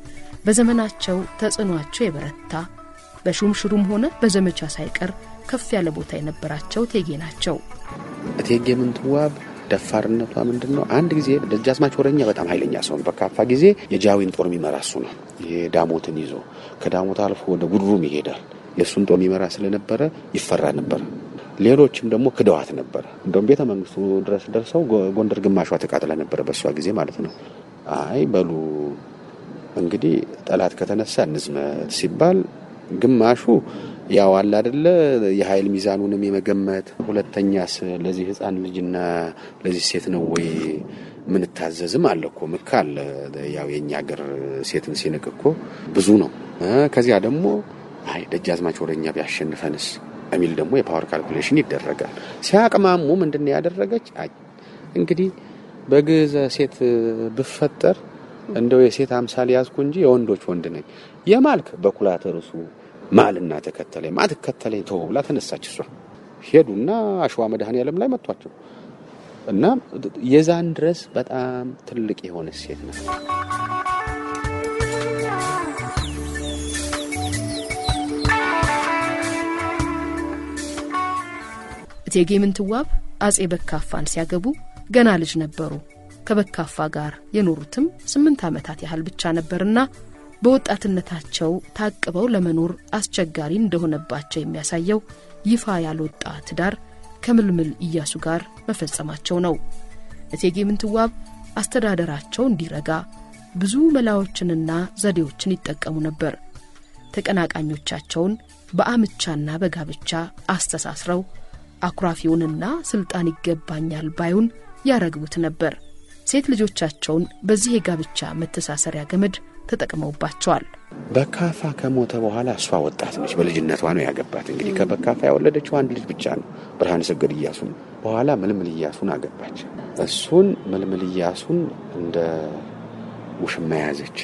በዘመናቸው ተጽዕኗቸው የበረታ በሹምሽሩም ሆነ በዘመቻ ሳይቀር ከፍ ያለ ቦታ የነበራቸው እቴጌ ናቸው።
እቴጌ ምንትዋብ ደፋርነቷ ምንድን ነው? አንድ ጊዜ ደጃዝማች ወረኛ በጣም ኃይለኛ ሰው ነው። በካፋ ጊዜ የጃዊን ጦር የሚመራ እሱ ነው። ይሄ ዳሞትን ይዞ ከዳሞት አልፎ ወደ ጉድሩም ይሄዳል። የእሱን ጦር የሚመራ ስለነበረ ይፈራ ነበር። ሌሎችም ደግሞ ክደዋት ነበር። እንደውም ቤተ መንግስቱ ድረስ ደርሰው ጎንደር ግማሿ ተቃጥላ ነበረ፣ በእሷ ጊዜ ማለት ነው። አይ በሉ እንግዲህ ጠላት ከተነሳ እንዝመት ሲባል ግማሹ ያው አለ አደለ የኃይል ሚዛኑንም የመገመት ሁለተኛስ ለዚህ ሕፃን ልጅና ለዚህ ሴት ነው ወይ ምንታዘዝም አለ እኮ ምካ አለ። ያው የእኛ ሀገር ሴትን ሲንቅ እኮ ብዙ ነው። ከዚያ ደግሞ አይ ደጃዝማች ወረኛ ቢያሸንፈንስ የሚል ደግሞ የፓወር ካልኩሌሽን ይደረጋል። ሲያቅማሙ ምንድን ነው ያደረገች? እንግዲህ በግዘ ሴት ብፈጠር እንደው የሴት አምሳል ያዝኩ እንጂ የወንዶች ወንድ ነኝ የማልክ በኩላተ ርሱ ማልና ተከተለኝ ማ ትከተለኝ ተው ብላ ተነሳች። እሷ ሄዱና አሸዋ መድኃኔዓለም ላይ መቷቸው እና የዛን ድረስ በጣም ትልቅ የሆነ ሴት ነው።
እቴጌ ምንትዋብ አጼ በካፋን ሲያገቡ ገና ልጅ ነበሩ። ከበካፋ ጋር የኖሩትም ስምንት ዓመታት ያህል ብቻ ነበርና በወጣትነታቸው ታቅበው ለመኖር አስቸጋሪ እንደሆነባቸው የሚያሳየው ይፋ ያልወጣ ትዳር ከምልምል ኢያሱ ጋር መፈጸማቸው ነው። እቴጌ ምንትዋብ አስተዳደራቸው እንዲረጋ ብዙ መላዎችንና ዘዴዎችን ይጠቀሙ ነበር። ተቀናቃኞቻቸውን በአምቻና በጋብቻ አስተሳስረው አኩራፊውንና ስልጣን ይገባኛል ባዩን ያረግቡት ነበር። ሴት ልጆቻቸውን በዚህ የጋብቻ መተሳሰሪያ ገመድ ተጠቅመውባቸዋል።
በካፋ ከሞተ በኋላ እሷ ወጣት ነች። በልጅነቷ ነው ያገባት። እንግዲህ ከበካፋ ያወለደችው አንድ ልጅ ብቻ ነው፣ ብርሃነ ሰገድ እያሱን። በኋላ ምልምል እያሱን አገባች። እሱን ምልምል እያሱን እንደ ውሽማ ያዘች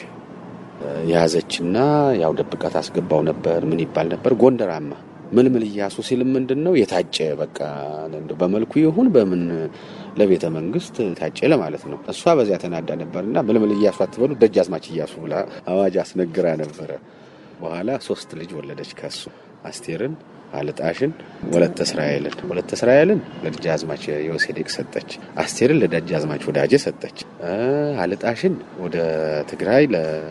ያዘችና ያው ደብቃት አስገባው ነበር። ምን ይባል ነበር ጎንደራማ ምልምል እያሱ ሲልም ምንድን ነው የታጨ በቃ በመልኩ ይሁን በምን ለቤተ መንግስት ታጨ ለማለት ነው። እሷ በዚያ ተናዳ ነበርና ምልምል እያሱ አትበሉ ደጃዝማች እያሱ ብላ አዋጅ አስነግራ ነበረ። በኋላ ሶስት ልጅ ወለደች ከሱ አስቴርን፣ አልጣሽን፣ ወለተ እስራኤልን። ወለተ እስራኤልን ለደጃዝማች የወሴዴቅ ሰጠች። አስቴርን ለደጃዝማች ወዳጄ ሰጠች። አልጣሽን ወደ ትግራይ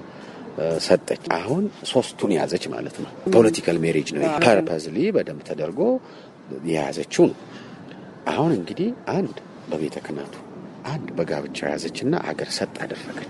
ሰጠች። አሁን ሶስቱን ያዘች ማለት ነው። ፖለቲካል ሜሪጅ ነው። ፐርፐዝሊ በደንብ ተደርጎ የያዘችው ነው። አሁን እንግዲህ አንድ በቤተ ክህነቱ አንድ በጋብቻ ያዘችና አገር ሰጥ አደረገች።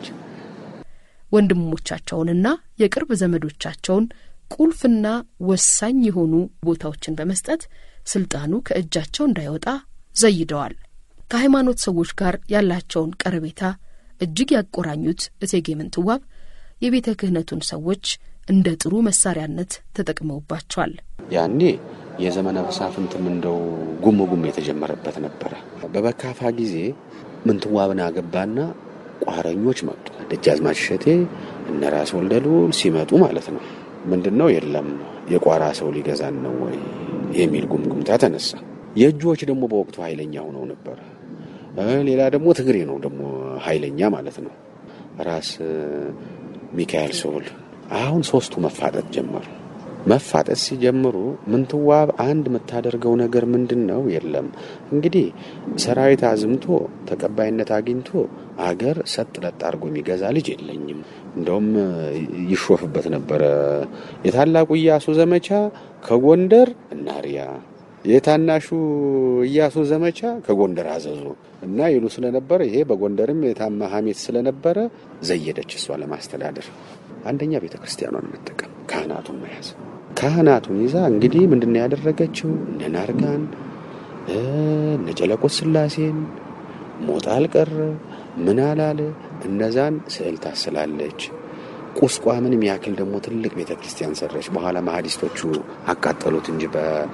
ወንድሞቻቸውንና የቅርብ ዘመዶቻቸውን ቁልፍና ወሳኝ የሆኑ ቦታዎችን በመስጠት ስልጣኑ ከእጃቸው እንዳይወጣ ዘይደዋል። ከሃይማኖት ሰዎች ጋር ያላቸውን ቀረቤታ እጅግ ያቆራኙት እቴጌ ምንትዋብ የቤተ ክህነቱን ሰዎች እንደ ጥሩ መሳሪያነት ተጠቅመውባቸዋል።
ያኔ የዘመነ መሳፍንትም እንደው ጉም ጉም የተጀመረበት ነበረ። በበካፋ ጊዜ ምንትዋብን አገባና ቋረኞች መጡ። ደጃዝማች እሸቴ እነ ራስ ወልደልዑል ሲመጡ ማለት ነው። ምንድን ነው የለም የቋራ ሰው ሊገዛን ነው ወይ የሚል ጉምጉምታ ተነሳ። የእጆች ደግሞ በወቅቱ ኃይለኛ ሆነው ነበር። ሌላ ደግሞ ትግሬ ነው ደግሞ ኃይለኛ ማለት ነው ራስ ሚካኤል ስሁል አሁን ሶስቱ መፋጠጥ ጀመሩ። መፋጠጥ ሲጀምሩ ምንትዋብ አንድ የምታደርገው ነገር ምንድን ነው? የለም እንግዲህ ሰራዊት አዝምቶ ተቀባይነት አግኝቶ አገር ሰጥ ለጥ አድርጎ የሚገዛ ልጅ የለኝም። እንደውም ይሾፍበት ነበረ። የታላቁ ኢያሱ ዘመቻ ከጎንደር እናሪያ፣ የታናሹ ኢያሱ ዘመቻ ከጎንደር አዘዞ እና ይሉ ስለነበረ ይሄ በጎንደርም የታማ ሐሜት ስለነበረ ዘየደች እሷ ለማስተዳደር አንደኛ ቤተ ክርስቲያኗን መጠቀም ካህናቱን መያዝ ካህናቱን ይዛ እንግዲህ ምንድን ነው ያደረገችው? እነ ናርጋን እነ ጨለቆት ስላሴን ሞጣ አልቀረ ምን አላለ እነዛን ስዕል ታስላለች። ቁስቋምንም ያክል ደግሞ ትልቅ ቤተ ክርስቲያን ሰረች። በኋላ ማህዲስቶቹ አቃጠሉት እንጂ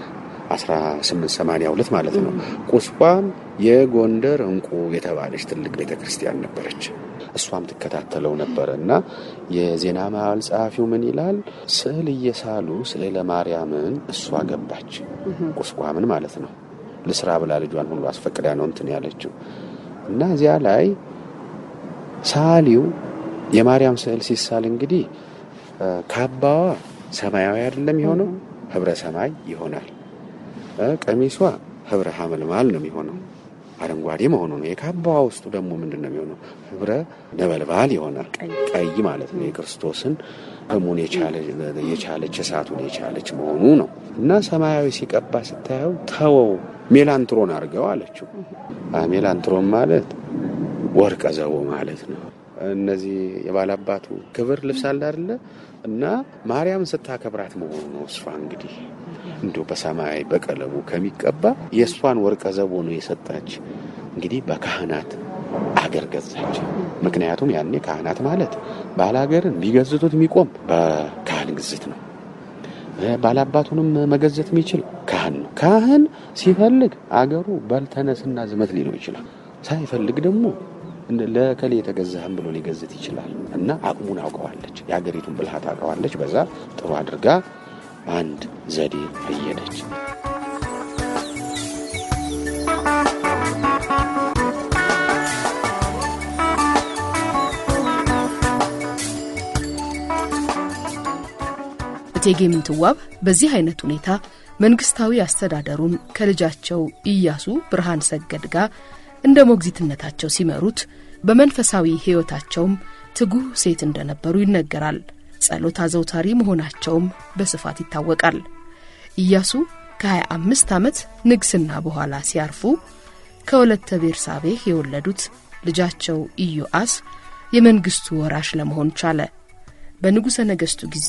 በ1882 ማለት ነው። ቁስቋም የጎንደር እንቁ የተባለች ትልቅ ቤተ ክርስቲያን ነበረች። እሷም ትከታተለው ነበረ እና የዜና መዋዕል ጸሐፊው ምን ይላል? ስዕል እየሳሉ ስዕለ ማርያምን እሷ ገባች፣ ቁስቋምን ማለት ነው። ልስራ ብላ ልጇን ሁሉ አስፈቅዳ ነው እንትን ያለችው እና እዚያ ላይ ሳሊው የማርያም ስዕል ሲሳል እንግዲህ ካባዋ ሰማያዊ አይደለም የሆነው ህብረ ሰማይ ይሆናል። ቀሚሷ ህብረ ሐመልማል ነው የሚሆነው አረንጓዴ መሆኑ ነው። የካባዋ ውስጡ ደግሞ ምንድን ነው የሚሆነው? ህብረ ነበልባል ይሆናል። ቀይ ማለት ነው። የክርስቶስን ህሙን የቻለች እሳቱን የቻለች መሆኑ ነው እና ሰማያዊ ሲቀባ ስታየው ተወው ሜላንትሮን አድርገው አለችው። ሜላንትሮን ማለት ወርቀ ዘቦ ማለት ነው። እነዚህ የባላባቱ ክብር ልብስ አለ አይደለ? እና ማርያም ስታከብራት መሆኑ ነው። እሷ እንግዲህ እንዲሁ በሰማያዊ በቀለሙ ከሚቀባ የእሷን ወርቀ ዘቦ ነው የሰጣች። እንግዲህ በካህናት አገር ገዛች። ምክንያቱም ያኔ ካህናት ማለት ባላገርን ሊገዝቱት የሚቆም በካህን ግዝት ነው። ባላባቱንም መገዘት የሚችል ካህን ነው። ካህን ሲፈልግ አገሩ በልተነስና ዝመት ሊለው ይችላል። ሳይፈልግ ደግሞ ለከሌ የተገዛህም ብሎ ሊገዝት ይችላል። እና አቅሙን አውቀዋለች፣ የሀገሪቱን ብልሃት አውቀዋለች። በዛ ጥሩ አድርጋ አንድ ዘዴ ፈየደች።
እቴጌ ምንትዋብ በዚህ አይነት ሁኔታ መንግስታዊ አስተዳደሩን ከልጃቸው ኢያሱ ብርሃን ሰገድ ጋር እንደ ሞግዚትነታቸው ሲመሩት በመንፈሳዊ ሕይወታቸውም ትጉህ ሴት እንደነበሩ ይነገራል። ጸሎት አዘውታሪ መሆናቸውም በስፋት ይታወቃል። ኢያሱ ከ25 ዓመት ንግስና በኋላ ሲያርፉ ከወለተ ቤርሳቤህ የወለዱት ልጃቸው ኢዮአስ የመንግስቱ ወራሽ ለመሆን ቻለ። በንጉሠ ነገሥቱ ጊዜ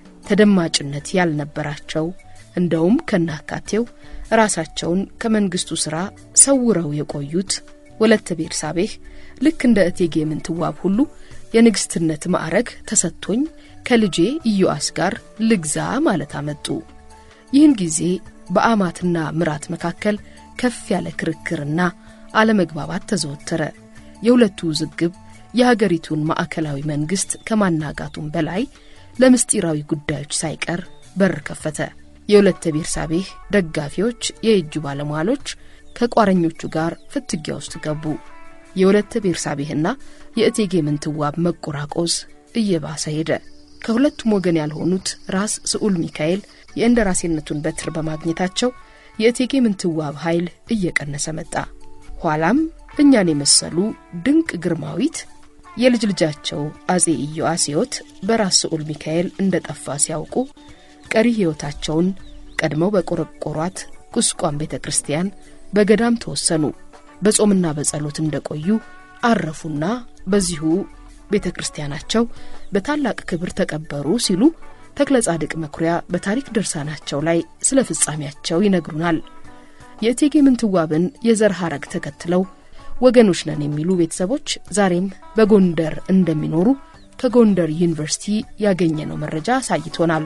ተደማጭነት ያልነበራቸው እንደውም ከናካቴው ራሳቸውን ከመንግስቱ ሥራ ሰውረው የቆዩት ወለተ ቤርሳቤህ ልክ እንደ እቴጌ ምንትዋብ ሁሉ የንግስትነት ማዕረግ ተሰጥቶኝ ከልጄ ኢዮአስ ጋር ልግዛ ማለት አመጡ። ይህን ጊዜ በአማትና ምራት መካከል ከፍ ያለ ክርክርና አለመግባባት ተዘወተረ። የሁለቱ ውዝግብ የሀገሪቱን ማዕከላዊ መንግስት ከማናጋቱም በላይ ለምስጢራዊ ጉዳዮች ሳይቀር በር ከፈተ። የሁለተ ቤርሳቤህ ደጋፊዎች፣ የእጁ ባለሟሎች ከቋረኞቹ ጋር ፍትጊያ ውስጥ ገቡ። የሁለተ ቤርሳቤህና የእቴጌ ምንትዋብ መቆራቆዝ እየባሰ ሄደ። ከሁለቱም ወገን ያልሆኑት ራስ ስዑል ሚካኤል የእንደራሴነቱን በትር በማግኘታቸው የእቴጌ ምንትዋብ ኃይል እየቀነሰ መጣ። ኋላም እኛን የመሰሉ ድንቅ ግርማዊት የልጅ ልጃቸው አጼ ኢዮአስ ሕይወት በራስ ስዑል ሚካኤል እንደ ጠፋ ሲያውቁ ቀሪ ሕይወታቸውን ቀድመው በቆረቆሯት ቁስቋም ቤተ ክርስቲያን በገዳም ተወሰኑ። በጾምና በጸሎት እንደቆዩ አረፉና በዚሁ ቤተ ክርስቲያናቸው በታላቅ ክብር ተቀበሩ ሲሉ ተክለ ጻድቅ መኩሪያ በታሪክ ድርሳናቸው ላይ ስለ ፍጻሜያቸው ይነግሩናል። የእቴጌ ምንትዋብን የዘር ሐረግ ተከትለው ወገኖች ነን የሚሉ ቤተሰቦች ዛሬም በጎንደር እንደሚኖሩ ከጎንደር ዩኒቨርሲቲ ያገኘነው መረጃ አሳይቶናል።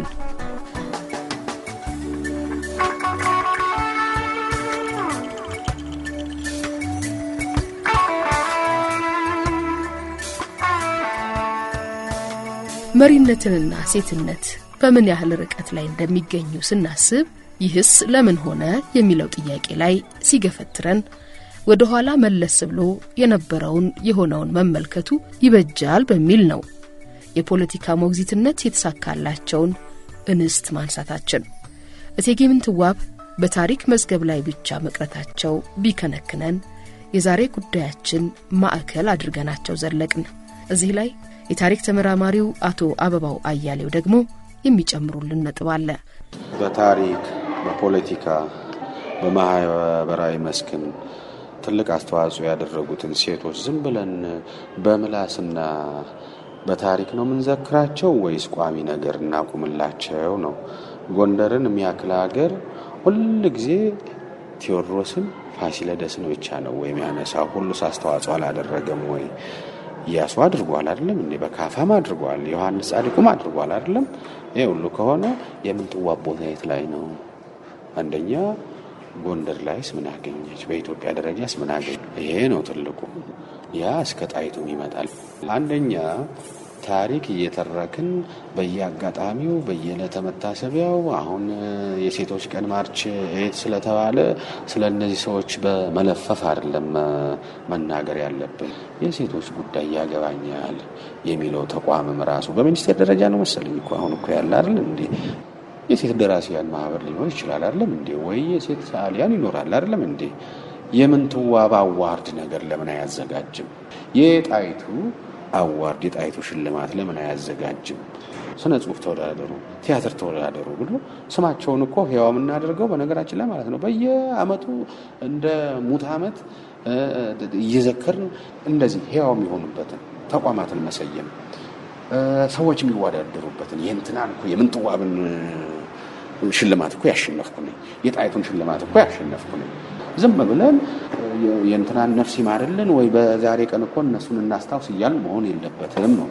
መሪነትንና ሴትነት በምን ያህል ርቀት ላይ እንደሚገኙ ስናስብ ይህስ ለምን ሆነ የሚለው ጥያቄ ላይ ሲገፈትረን ወደ ኋላ መለስ ብሎ የነበረውን የሆነውን መመልከቱ ይበጃል በሚል ነው የፖለቲካ ሞግዚትነት የተሳካላቸውን እንስት ማንሳታችን። እቴጌ ምንትዋብ በታሪክ መዝገብ ላይ ብቻ መቅረታቸው ቢከነክነን የዛሬ ጉዳያችን ማዕከል አድርገናቸው ዘለቅን። እዚህ ላይ የታሪክ ተመራማሪው አቶ አበባው አያሌው ደግሞ የሚጨምሩልን ነጥብ አለ።
በታሪክ በፖለቲካ በማህበራዊ መስክም ትልቅ አስተዋጽኦ ያደረጉትን ሴቶች ዝም ብለን በምላስና በታሪክ ነው የምንዘክራቸው ወይስ ቋሚ ነገር እናቁምላቸው ነው? ጎንደርን የሚያክል ሀገር ሁል ጊዜ ቴዎድሮስን ፋሲለደስን ብቻ ነው ወይም ያነሳው? ሁሉስ አስተዋጽኦ አላደረገም ወይ? እያሱ አድርጓል አይደለም እንዴ? በካፋም አድርጓል። ዮሐንስ ጻድቁም አድርጓል አይደለም? ይህ ሁሉ ከሆነ የምንትዋብ ቦታ የት ላይ ነው? አንደኛ ጎንደር ላይስ ምን አገኘች? በኢትዮጵያ ደረጃስ ምን አገኘ? ይሄ ነው ትልቁ። ያ እስከ ጣይቱም ይመጣል። አንደኛ ታሪክ እየተረክን በየአጋጣሚው በየዕለተ መታሰቢያው አሁን የሴቶች ቀን ማርች ኤት ስለተባለ ስለ እነዚህ ሰዎች በመለፈፍ አይደለም መናገር ያለብን። የሴቶች ጉዳይ ያገባኛል የሚለው ተቋምም ራሱ በሚኒስቴር ደረጃ ነው መሰለኝ እኮ አሁን እኮ ያለ አይደል እንዴ? የሴት ደራሲያን ማህበር ሊኖር ይችላል አይደለም እንዴ? ወይ የሴት ሰዓሊያን ይኖራል አይደለም እንዴ? የምንትዋብ አዋርድ ነገር ለምን አያዘጋጅም? የጣይቱ አዋርድ የጣይቱ ሽልማት ለምን አያዘጋጅም? ስነ ጽሁፍ ተወዳደሩ፣ ቲያትር ተወዳደሩ ብሎ ስማቸውን እኮ ህያው የምናደርገው በነገራችን ላይ ማለት ነው። በየአመቱ እንደ ሙት አመት እየዘከርን እንደዚህ ህያው የሚሆኑበትን ተቋማትን መሰየም ሰዎች የሚወዳደሩበትን የእንትናን እኮ የምንትዋብን ሽልማት እኮ ያሸነፍኩ ነኝ፣ የጣይቱን ሽልማት እኮ ያሸነፍኩ ነኝ። ዝም ብለን የእንትናን ነፍስ ይማርልን ወይ በዛሬ ቀን እኮ እነሱን እናስታውስ እያልን መሆን የለበትም ነው።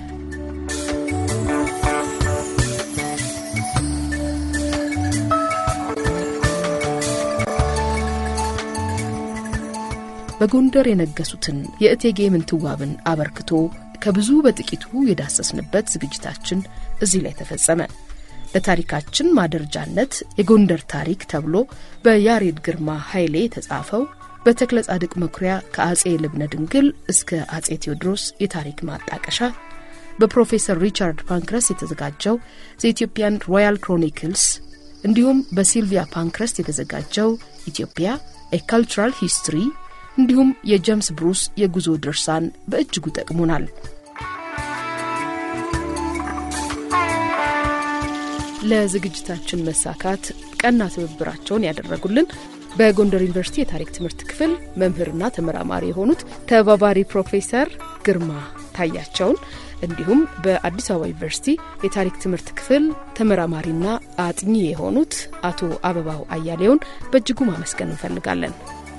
በጎንደር የነገሱትን የእቴጌ ምንትዋብን አበርክቶ ከብዙ በጥቂቱ የዳሰስንበት ዝግጅታችን እዚህ ላይ ተፈጸመ። ለታሪካችን ማደረጃነት የጎንደር ታሪክ ተብሎ በያሬድ ግርማ ኃይሌ የተጻፈው በተክለ ጻድቅ መኩሪያ ከአጼ ልብነ ድንግል እስከ አጼ ቴዎድሮስ የታሪክ ማጣቀሻ በፕሮፌሰር ሪቻርድ ፓንክረስት የተዘጋጀው ዘኢትዮጵያን ሮያል ክሮኒክልስ እንዲሁም በሲልቪያ ፓንክረስት የተዘጋጀው ኢትዮጵያ ኤ ካልቸራል ሂስትሪ እንዲሁም የጄምስ ብሩስ የጉዞ ድርሳን በእጅጉ ጠቅሙናል። ለዝግጅታችን መሳካት ቀና ትብብራቸውን ያደረጉልን በጎንደር ዩኒቨርሲቲ የታሪክ ትምህርት ክፍል መምህርና ተመራማሪ የሆኑት ተባባሪ ፕሮፌሰር ግርማ ታያቸውን እንዲሁም በአዲስ አበባ ዩኒቨርሲቲ የታሪክ ትምህርት ክፍል ተመራማሪና አጥኚ የሆኑት አቶ አበባው አያሌውን በእጅጉ ማመስገን እንፈልጋለን።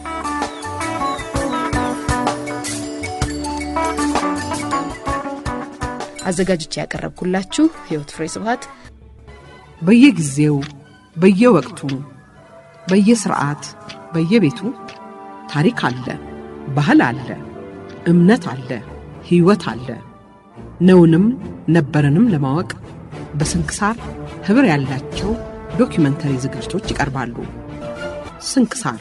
አዘጋጅቼ ያቀረብኩላችሁ ህይወት ፍሬ ስብሀት
በየጊዜው በየወቅቱ በየስርዓት በየቤቱ ታሪክ አለ፣ ባህል አለ፣ እምነት አለ፣ ሕይወት አለ። ነውንም ነበረንም ለማወቅ በስንክሳር ኅብር ያላቸው ዶኪመንተሪ ዝግጅቶች ይቀርባሉ። ስንክሳር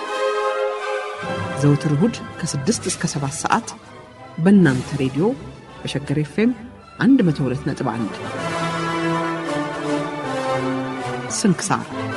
ዘውትር እሁድ ከ6 እስከ 7 ሰዓት በእናንተ ሬዲዮ በሸገር ኤፍኤም 102.1 ስንክሳር